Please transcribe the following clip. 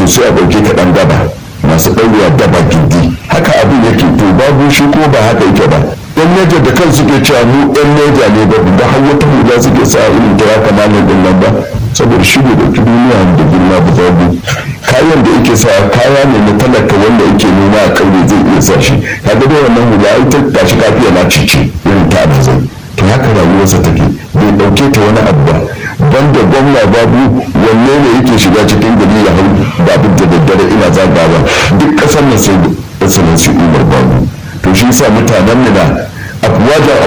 to sai a ɗauke ka ɗan daba masu ɗaurewa daba gindi haka abin yake to babu shi ko ba haka yake ba yan neja da kan suke cewa mu yan neja ne ba da har wata hula suke sa irin ta ya kamanin din nan ba saboda shi ne da duniya da girma ba babu kayan da yake sa kaya ne na talaka wanda yake noma a kauye zai iya sa shi kaga da wannan hula ita tashi kafiya na cice irin ta da zai to haka rayuwarsa take bai dauke ta wani abu ba banda gwamna babu wanne ne yake shiga cikin gari ya hau babu da daddare ina zagawa duk kasar nan sai da sanin su umar babu to shi sa mutanen mu na abuwajen